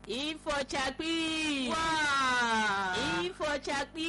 Ifochakpi! Waa! Ifochakpi!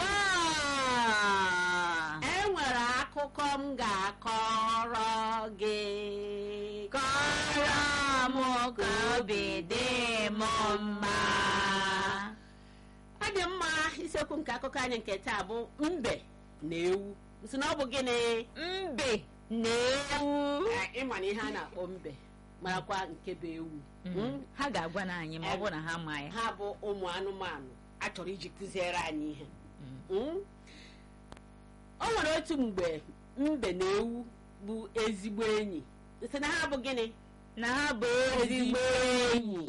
Waa! E nwere akụkọ m ga-akọrọ gị. Kọrọ m ka obi dị m mma. Ọ dị mma isiokwu nke akụkọ anyị nke taa bụ mbe na ewu. Nsị na ọ bụ gịnị? Mbe na ewu. Eh, Ịma na ihe a na-akpọ mbe marakwa nke bụ ewu. Mm? Ha ga-agwa na anyị ma ọ bụ na ha ma ya. ha bụ ụmụ anụmanụ a chọrọ iji kụziere anyị ihe Mm? o nwere otu mgbe mbe na ewu bụ ezigbo enyi sị na ha bụ gịnị Na ha bụ ezigbo enyi.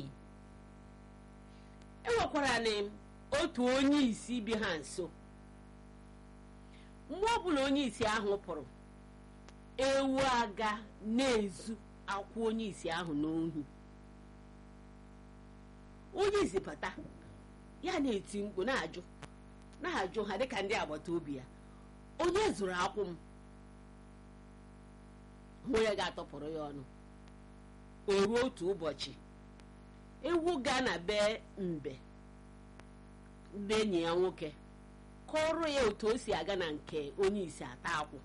e nwekwara na otu onye isi bi ha nso mgbe ọbụla onye isi ahụ pụrụ ewu aga na-ezu akwụ onye isi ahụ n'ohi onye isi bata ya na-eti mkpu na-ajụ na-ajụ ha dịka ndị agbata obi ya onye zụrụ akwụ m onye ga-atọpụrụ ya ọnụ o ruo otu ụbọchị ewu gaa na be mbe be enyi ya nwoke kọrọ ya otu o si aga na nke onye isi ata akwụ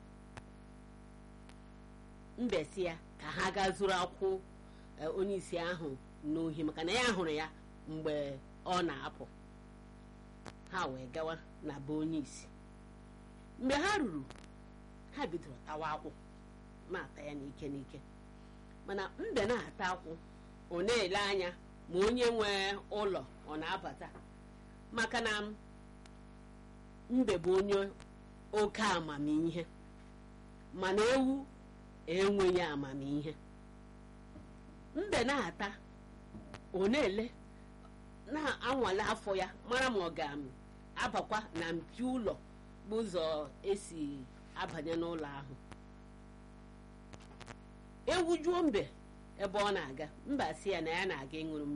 mbe si ya ka ha gaa zụrụ akwụ eh, onye isi ahụ n'ohi maka na ya hụrụ ya mgbe ọ na-apụ ha wee gawa na be onye isi mgbe ha ruru ha bidoro tawa akwụ na-ata ya n'ike n'ike mana mbe na-ata akwụ ọ na-ele anya ma onye nwe ụlọ ọ na-abata maka na mbe bụ onye oke amamihe mana ewu enweghị amamihe mbe na-ata ọ na-ele na-anwale afọ ya mara ma ọ ga-abakwa na mpi ụlọ bụ ụzọ esi abanye n'ụlọ ahụ ewu juo mbe ebe ọ na-aga mba si ya na ya na-aga ịṅụrụ